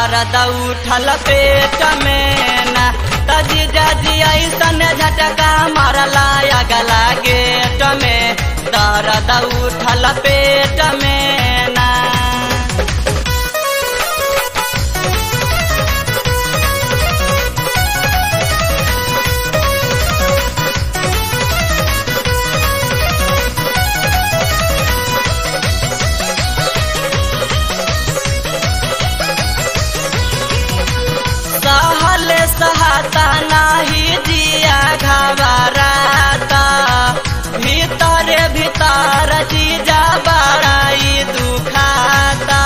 दर्द उठल पेट में ना तजी जाजी ऐसन झटका मारला अगला गेट में दर्द उठल पेट में ना सहल सहता नाही जिया घबराता भीतर भीतर जीजा बड़ाई दुखाता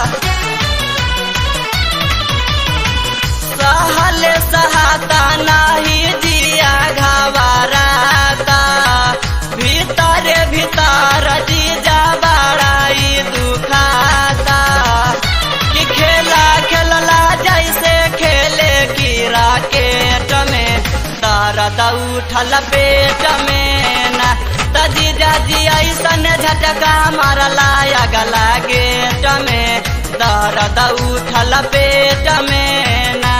सहल सहता नाही जिया घबराता भीतर भीतर जीजा बड़ाई दुखाता कि खेला खेलला जैसे खेले की राकेट में दर्द उठल पेट में ना तजी जाजी ऐसन झटका मारला अगला गेट में दर्द उठल पेट में ना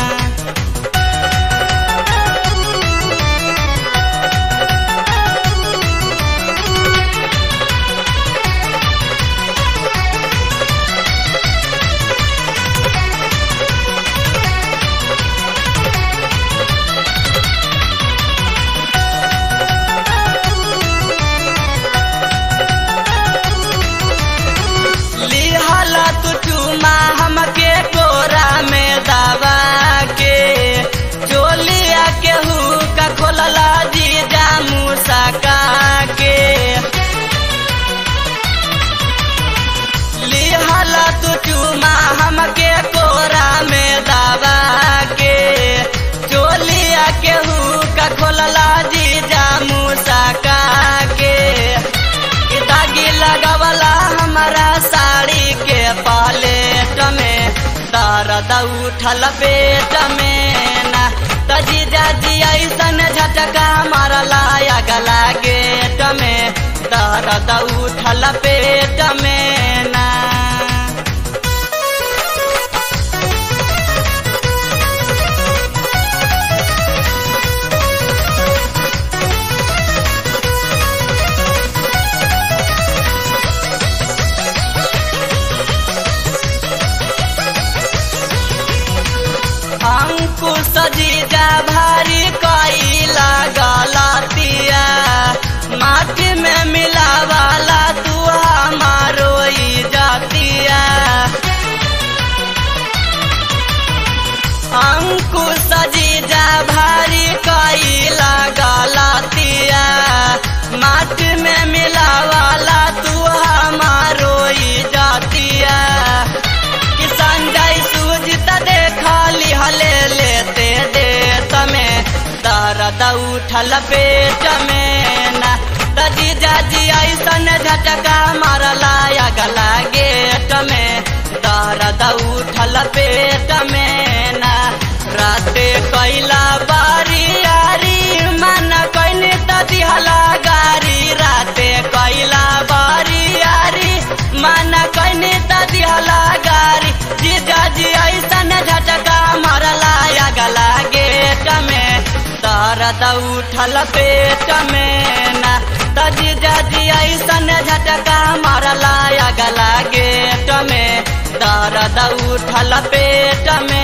लिहल तू चुमा हमके कोरा में दबा के चोलिया के हुका खोलला जीजा मुसका के लिहल तू चुमा हमके कोरा में दबा के चोलिया के हुका खोलला जीजा मुसका के कि दागी लगवला हमारा साड़ी के पालेट में दर्द उठल पेट में ना तजी जाजी ऐसन झटका मारला अगला गेट में दर्द उठल पेट में ना अंकुश जीजा भारी कैला गलतिया माटी में मिलावाला तू हमारो जातिया अंकुश जीजा भारी कैला गलतिया माटी में मिलावाला तू हमारो जातिया कि संजय सूझत देखली हले लेते देत में दर्द उठल पेट में ना दजी जाजी ऐसन झटका मारला अगला गेट में दर्द उठल पेट में ना राते कैला बारी यारी मन कैनी त दिहला गारी राते कैला बारी यारी मन कैनी त दिहला गारी जीजाजी ऐसन झटका मारला अगला गेट में दर्द उठल पेट में ना तजी जाजी ऐसन झटका मारला अगला गेट में दर्द उठल पेट में